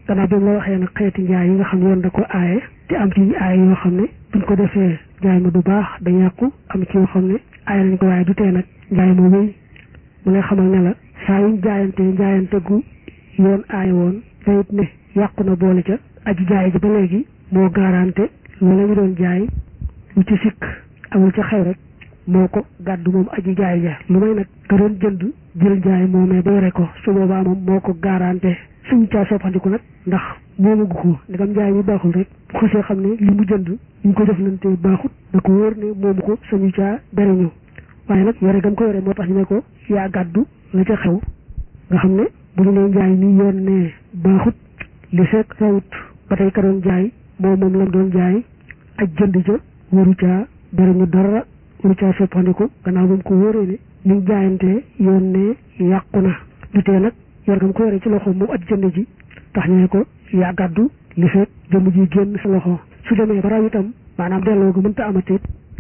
gannaaw bi mu la waxee nag xeeti njaay yi nga xam ne yoon da ko aaye te am ci aaye yoo xam ne buñ ko defee njaay ma du baax da yàqu am ci yoo xam ne aaye nañ ko waaye du tee nag njaay ma wéy mu lay xamal ne la saa yuñ jaayante jaayante gu yoon aaye woon tayit ne yàqu na boole ca aji jaay ji ba léegi moo garanté loolu la ñu doon jaay lu ci sikk amul ca xew rek moo ko gàddu moom aji jaay ja lu may nag ka doon jënd jël jaay moomee ba yore ko su boobaa moom moo ko garanté suñu caa soppandiku nag ndax moomu gu ko ndegam jaay mi baaxul rek bu xasee xam ne li mu jënd ñu ko jëflante baaxut da ko wóor ne moomu ko suñu caa jariñu waaye nag yore gam ko yore moo tax ñu ne ko yaa gàddu la ca xew nga xam ne bu ñu nee jaay mi yoon ne baaxut li fekk xewut ba tey ka doon jaay moom moom lam doon jaay ak jënd ja waru caa jariñu dara waru caa soppandiku gannaaw ba mu ko wóoree ne liñ jaayantee yoon ne yàqu na du tee nag yor gam ko yore ci loxo moom ak jënd ji tax ñu ne ko yaa gàddu li fekk jëmm ji génn sa loxo su demee ba raw itam maanaam delloo gu mënta amati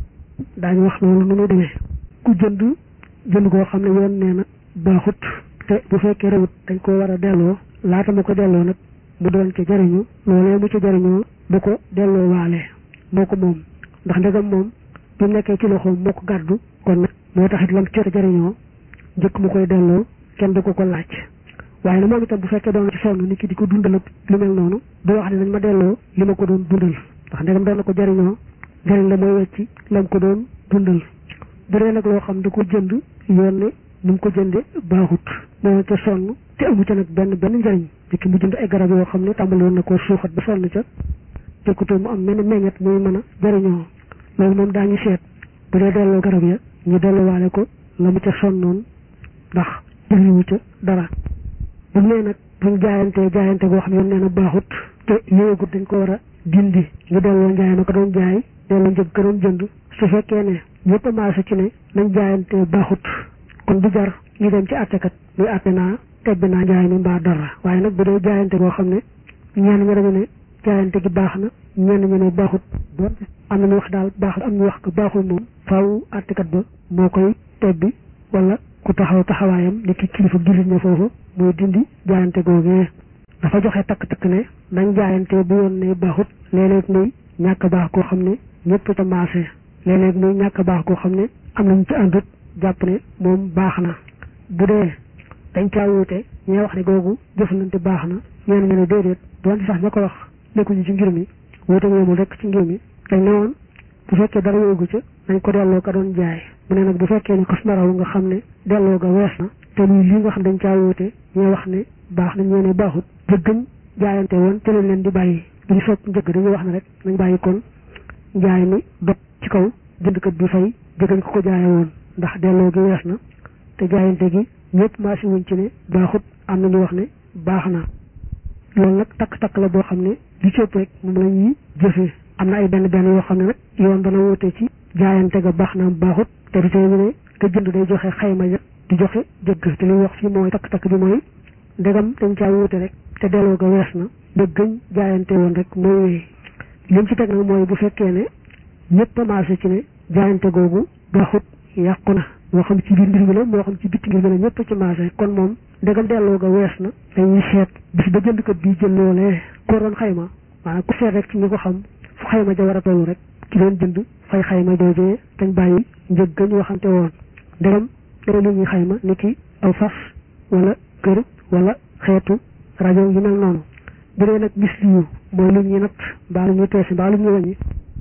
daañu wax loolu nu muy demee ku jënd jënd koo xam ne yoon nee na baaxut te bu fekkee rewut dañ ko war a delloo laata mu ko delloo nag mu doon ca jariñu loolee mu ca jariñoo bu ko delloo waale moo ko moom ndax ndegam moom bi mu nekkee ci loxoom moo ko gàddu kon nag moo taxit lam ca jariñoo njëkk mu koy delloo kenn du ko ko laaj waaye nag moom itam bu fekkee doon ci sonn nit ki di ko dundal ak lu mel noonu du wax ne nañ ma delloo li ma ko doon dundal ndax ndegam doon na ko jariñoo jariñ la mooy wecci lam ko doon dundal bu dee nag loo xam da ko jënd yoon ne ni mu ko jënde baaxut moo ca sonn te amu ca nag benn benn njariñ dikki mu jënd ay garab yoo xam ne tàmbali woon na koo suuxat ba sonn ca tekkutoo mu am mel meññet muy mën a jariñoo loolu moom daañu seet bu dee delloo garab ya ñu delloowaale ko la mu ca sonnoon ndax jëriñu ca dara bu nee nag buñ jaayantee jaayante goo xam ne yoon nee na baaxut te yéegut dañ ko war a dindi ñu delloo njaay ma ko doon jaay delloo njëg ka doon jënd su fekkee ne ñëpp maase ci ne nañ jaayante baaxut kon du jar ñu dem ci àttekat muy àtte naa tebbi naa njaay mi mbaa dara waaye nag bu dee jaayante goo xam ne ñenn ñi dañu ne jaayante gi baax na ñenn ñu ne baaxut doon am na ñu wax daal baax am ñu wax ko baaxul moom faaw àttekat ba moo koy tebbi wala ku taxaw taxawaayam ni ki kilifa jullit ña foofu muy dindi jaayante googee dafa joxe takk-takk ne nañ jaayante bu yoon ne baaxut léeg-léeg muy ñàkk baax koo xam ne ñëpp ca maase léeg-léeg muy ñàkk baax koo xam ne am nañ ci àndut jàpp ne moom baax na bu dee dañ caa wuute ñee wax ne googu jëflante baax na ñeen ñu ne déedéet doonte sax ña ko wax nekkuñu ci ngir mi wuute ñoomul rek ci ngir mi dañ ne woon bu fekkee dara yoogu ca nañ ko delloo ka doon jaay mu ne nag bu fekkee ne xas na raw nga xam ne delloo ga wees na te muy lii nga xam dañ caa wuute ñee wax ne baax na ñee ne baaxut jëggañ jaayante woon te leen leen di bàyyi duñu sopp njëgg dañuy wax ne rek nañ bàyyi kon njaay mi dog ci kaw jëndkat bi fay jëggañ ko ko jaaye woon ndax delloo gi wees na te jaayante gi ñëpp maasi wuñ ci ne baaxut am na ñu wax ne baax na loolu nag takk-takk la boo xam ne li ci ëpp rek moom la ñuy jëfee am na ay benn benn yoo xam ne nag yoon dana wute ci jaayante ga baax na baaxut te du tee ñu ne ka jënd day joxe xayma ja di joxe jëgg te li ñu wax fii mooy takk-takk bi mooy ndegam dañ caa wute rek te delloo ga wees na dëggañ jaayante woon rek mooy wéy lim ci teg nag mooy bu fekkee ne ñëpp a maase ci ne jaayante googu baaxut yàqu na moo xam ci biir mbir mi la moo xam ci bitti mbir mi la ñëpp ci maase kon moom ndegam delloo ga wees na dañuy seet bis ba jëndkat bi jël loolee ko doon xayma maanaam ku seet rek ci ñi ko xam fu xayma ja war a tollu rek ki doon jënd fay xayma joojee dañ bàyyi njëg ga ñu waxante woon ndegam dara lu ñuy xayma ni ki aw fas wala kër wala xeetu rajo yu mel noonu bu dee nag bis liyu mooy lu ñuy natt mbaa lu ñuy peese mbaa lu ñuy wàññi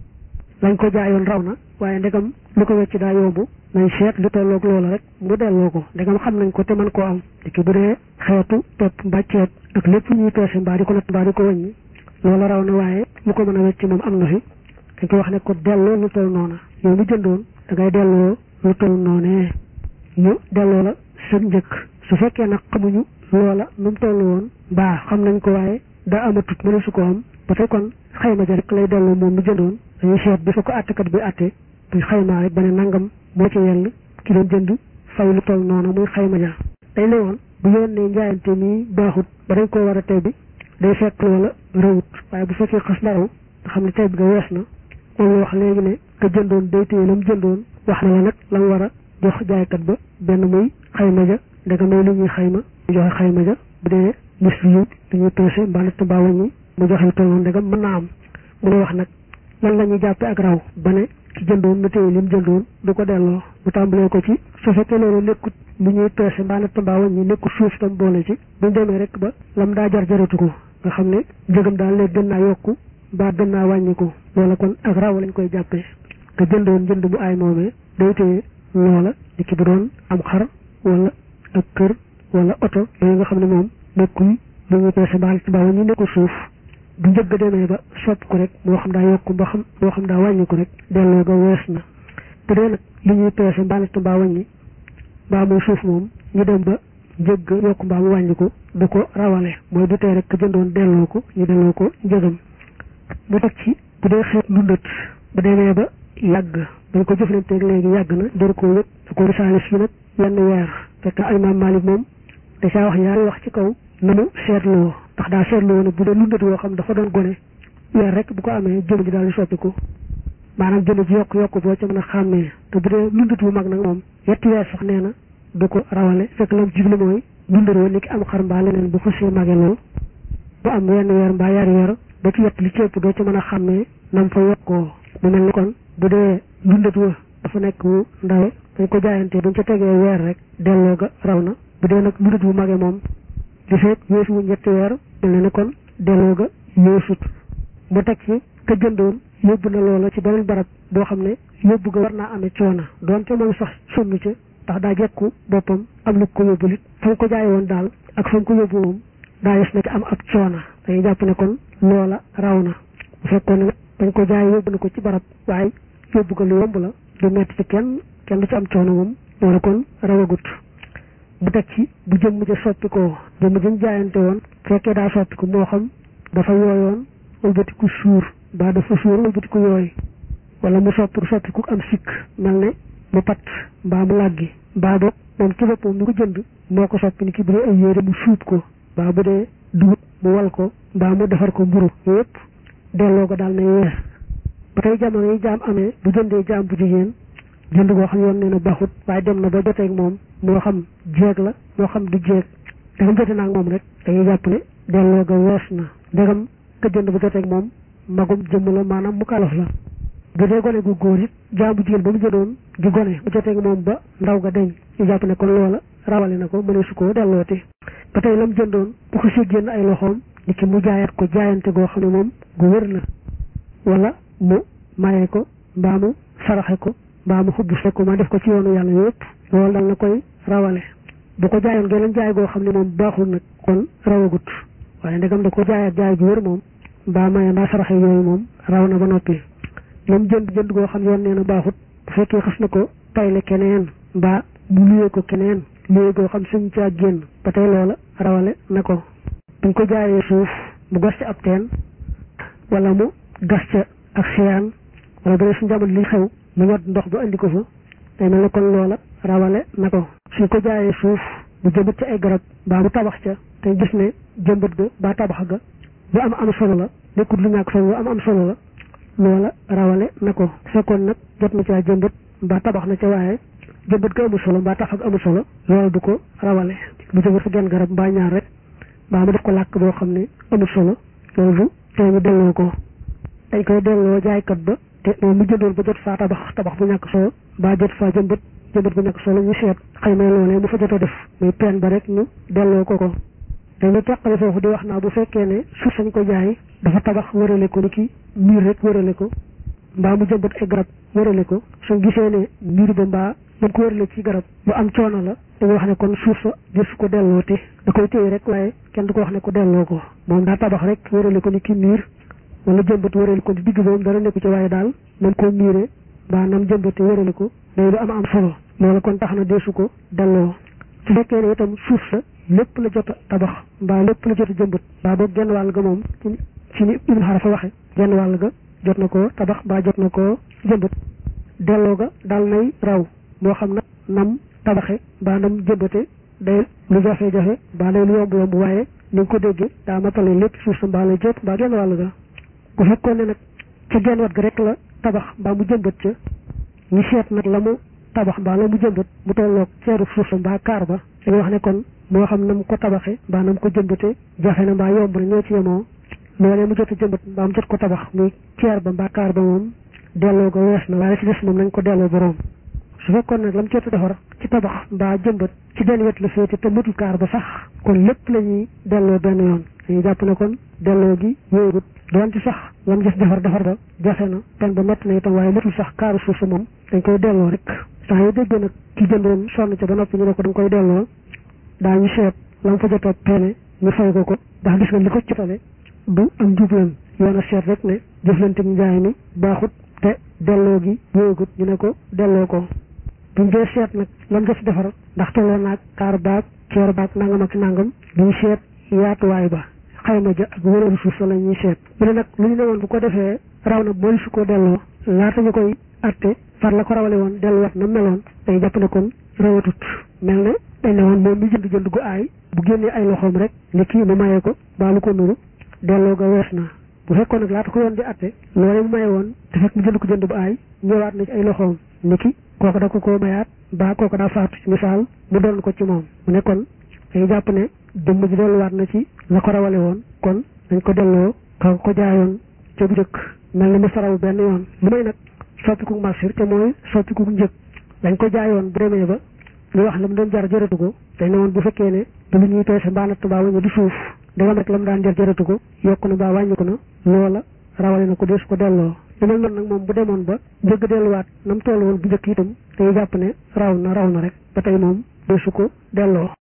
lañ ko jaayoon raw na waaye ndegam lu ko wecc daa yomb nañ seet lu tolloog loola rek mu delloo ko ndegam xam nañ ko te mën koo am ki bu dee xeetu pepp mbaa ceeb ak lépp ñuy peese mbaa di ko natt mbaa di ko wàññi loola raw na waaye lu ko mën a wecc moom am na fi dañ ko wax ne ko delloo lu toll noona yow mi jëndoon da ngay delloo lu toll noonee ñu delloo la seen njëkk su fekkee nag xamuñu loola nu mu toll woon mbaa xam nañ ko waaye daa amatut mënu su ko am ba tey kon xayma ja rek lay delloo moom mi jëndoon dañuy seet bi fa ko àttekat bi àtte buy xaymaa rek ba ne nangam moo ci yell ki doon jënd fay lu toll noonu muy xayma ja dañ ne woon bu yoon ne njaayante nii baaxut ba dañ koo war a tey bi day fekk loola rëwut waaye bu fekkee xas na raw nga xam ne tey bi nga wees na moom la wax léegi ne ka jëndoon day téye lam jëndoon wax na la nag la mu war a jox jaaykat ba benn muy xayma ja ndega may lu ñuy xayma joxe xayma ja bu dee mis yi dañuy peese mbaa natt mbaa wàññi mu joxe lu tolloon ndegam mën naa am mu lay wax nag lan la ñuy jàppe ak raw ba ne ci jëndoon na téye lim jëndoon du ko delloo bu tàmbalee ko ci su fekkee loolu nekkut lu ñuy peese mbaa natt mbaa wàññi nekkut suuf tam boole ci buñ demee rek ba lam daa jar jaratu ko nga xam ne njëgam daal léegi gën naa yokku mbaa gën naa wàññiku loola kon ak raw lañ koy jàppee te jëndoon jënd bu aay moomee day téye loola di ki bu doon am xar wala ak kër wala oto yooyu nga xam ne moom nekkul lu ñuy peese mbaa natt mbaa wàññi nekkul suuf bu njëgg demee ba sopp ko rek moo xam daa yokku ba xam moo xam daa wàññi ko rek delloo ga wees na bu dee nag li ñuy peese mbaa natt mbaa wàññi mbaa muy suuf moom ñu dem ba njëgg yokku mbaa mu wàññi ko du ko rawale mooy du tey rek ka jëndoon delloo ko ñu delloo ko njëgam mu teg ci bu dee xeet dundat bu demee ba yàgg dañ ko jëflanteeg léegi yàgg na jëru koo yëpp da ko risaalis fi nag yenn weer fekk ay maam Malick moom da caa wax yaari wax ci kaw na mu seetloo ndax daa seetloo ne bu dee lundat woo xam dafa doon gone weer rek bu ko amee jëmm ji daal di soppiku maanaam jëmm ji yokk yokk boo ca mën a xàmmee te bu dee lundat bu mag nag moom yetti weer sax nee na du ko rawale fekk lam jublu mooy lundat woo ni ki am xar mbaa leneen bu xësee mage lool bu am wenn weer mbaa yaari weer ba ci yett li ci ëpp doo ca mën a xàmmee nam fa yokkoo mu mel ni kon bu dee lundat wa dafa nekk wu ndawe dañ ko jaayantee buñ ca tegee weer rek delloo ga raw na bu dee nag lundat bu mage moom di feet yéesu wu ñetti weer mel na ni kon delloo ga yéesut mu teg ci ka jëndoon yóbbu na loola ci beneen barab boo xam ne yóbbu ga war naa amee coona doonte moom sax sonn ca ndax daa jekku boppam am lu ko yóbbu lit fa nga ko jaay woon daal ak fa nga ko yóbbu moom daa yes na ci am ab coona dañuy jàpp ne kon loola raw na bu fekkoon ne dañ ko jaay yóbbu na ko ci barab waaye yóbbu ga lu yomb la du metti ci kenn kenn du ci am coono moom loola kon rawagut bu teg ci bu jëmm ja soppi ko jëmm jën jaayante woon fekkee daa soppi ko moo xam dafa yooyoon wëlbatiku suur mbaa dafa suur wëlbatiku yooy wala mu soppi soppiku am sikk mel ne mu pat mbaa mu làggi mbaa boog moom ci boppam mi ko jënd moo ko soppi ni ki bu dee ay yére mu suub ko mbaa bu dee dugub mu wal ko mbaa mu defar ko mburu yépp delloo ko daal nay weer ba tey jamono yi jaam amee bu jëndee jaam bu jigéen jënd goo xam yoon nee na baaxut waaye dem na ba joteeg moom moo xam jeeg la moo xam du jeeg dagam jote naag moom rek dañuy jàpp ne delloo ga wees na ndegam ka jënd ba joteeg moom magum jëmm la maanaam mu kalaf la bu dee gone gu góor it jaam bu jigéen ba mu jëndoon di gone bu joteeg moom ba ndaw ga deñ ñu jàpp ne kon loola rawale na ko mëne su ko dellooti ba tey lam jëndoon bu ko si génn ay loxoom ni ki mu jaayat ko jaayante goo xam ne moom gu wér la wala mu maye ko mbaa mu saraxe ko mbaa mu xubbu fekku ma def ko ci yoonu yàlla yëpp loolu dal na koy rawale bu ko jaayoon geneen jaay goo xam ne moom baaxul nag kon rawagut waaye ndegam da ko jaayaat jaay gu wér moom mbaa maye mbaa saraxe yooyu moom raw na ba noppi moom jënd jënd goo xam yoon nee na baaxut bu fekkee xas na ko tayle keneen mbaa mu luyee ko keneen luyee goo xam suñ caa génn ba tey loola rawale na ko buñ ko jaayee suuf mu gas ca ab teen wala mu gas ca ak siyaan wala bu dee suñ jamono li xew mu ñot ndox ba andi ko fa day mel ne kon loola rawale na ko suñ ko jaayee suuf mu jëmbat ca ay garab mbaa mu tabax ca te gis ne jëmbat ga mbaa tabax ga lu am am solo la nekkul lu ñàkk solo lu am am solo la loola rawale na ko fekkoon nag jot na caa jëmbat mbaa tabax na ca waaye jëmbat ga amul solo mbaa tabax ga amul solo loola du ko rawale mu jëmbat fa genn garab mbaa ñaar rek mbaa mu def ko làkk boo xam ne amul solo loolu du tey ñu delloo ko dañ koy delloo jaaykat ba te moom mu jëndoon ba jot faa tabax tabax bu ñàkk solo mbaa jot faa jëmbat jëmbat bu ñàkk solo ñu seet xëy na loolee mu fa jot a def muy peen ba rek ñu delloo ko ko dañu teqale foofu di wax naa bu fekkee ne suuf sañ ko jaay dafa tabax wërale ko ni ki miir rek wërale ko mbaa mu jëmbat ay garab wërale ko suñ gisee ne miir ba mbaa man ko wërale ci garab bu am coono la dañuy wax ne kon suuf sa jësu ko dellooti da koy téye rek waaye kenn du ko wax ne ko delloo ko moom daa tabax rek wërale ko ni ki miir wala jëmbat wërale ko di digg boobu dara nekku ci waaye daal nam koo miire mbaa nam jëmbate wërale ko day lu am am solo loolu kon tax na deesu ko delloo su fekkee ne itam suuf sa lépp la jot a tabax mbaa lépp la jot a jëmbat mbaa boog genn wàll ga moom ci ni ibn xarafa waxe genn wàll ga jot na koo tabax mbaa jot na koo jëmbat delloo ga dal nay raw moo xam nag nam tabaxe mbaa nam jëmbate day lu jafe-jafe mbaa day lu yomb yomb waaye ni nga ko déggee daa matale lépp suuf sa mbaa lay jot mbaa genn wàll ga bu fekkoon ne nag ca genn wat ga rek la tabax mbaa mu jëmbat ca ñu seet nag la mu tabax mbaa la mu jëmbat mu tolloog ceeru suuf sa mbaa kaar ba dañuy wax ne kon moo xam na mu ko tabaxe mbaa na mu ko jëmbate jafe na mbaa yomb na ñoo ci yemoo loolee mu jot a jëmbat mbaa mu jot ko tabax muy ceer ba mbaa kaar ba moom delloo ko wees na waaye ci des moom nañ ko delloo boroom su fekkoon nag la mu jot a defar ci tabax mbaa jëmbat ci benn wet la féete te matul kaar ba sax kon lépp la ñuy delloo benn yoon dañuy jàpp ne kon delloo gi wéegut doon ci sax la mu gis defar defar ba jafe na pen ba mett na itam waaye matul sax kaaru suuf sa moom dañ koy delloo rek saa yoo déggee nag ki jëndoon sonn ca ba noppi ñu ne ko da nga koy delloo daañu seet la mu fa jot a peene ñu fay ko ko ndax gis nga li ko jotale du am jublam yoon a seet rek ne jëflante njaay mi baaxut te delloo gi wéegut ñu ne ko delloo ko buñ dee seet nag lam def defar ndax tolloo naag kaar baag ceer baag nangam ak nangam duñ seet yaatuwaay ba xayma ja ak wëralu suuf sa la ñuy seet mu ne nag lu ñu ne woon bu ko defee raw na mooy su ko delloo laata ñu koy atte far la ko rawale woon delluwaat na meloon day jàpp ne kon rawatut mel ne dañ ne woon moom mi jënd jënd gu aay bu génnee ay loxoom rek ne kii mu mayee ko baa lu ko nuru delloo ga wees na bu fekkoon nag laata ko yoon di atte loolee mu maye woon te fekk mu jënd ko jënd bu aay ñëwaat na ci ay loxoom ni ki kooku da ko koo mayaat baa kooku daa faatu ci misaal mu doon ko ci moom mu ne kon dañu jàpp ne jëmm ji delluwaat na ci la ko rawale woon kon dañ ko delloo ka ko jaayoon ca bu jëkk mel ni mu saraw benn yoon lu may nag soppiku marchir te mooy soppiku njëg dañ ko jaayoon bu demee ba ñu wax la mu doon jar jëratu ko dañ ne woon bu fekkee ne du lu ñuy peese mbaa natt mbaa wañu du suuf dagam rek la mu daan jar jëratu ko yokku na mbaa wàññiku na loola rawale na ko deesu ko delloo lu mel noonu nag moom bu demoon ba njëgg delluwaat na mu toll woon bu njëkk itam day jàpp ne raw na raw na rek ba tey moom deesu ko delloo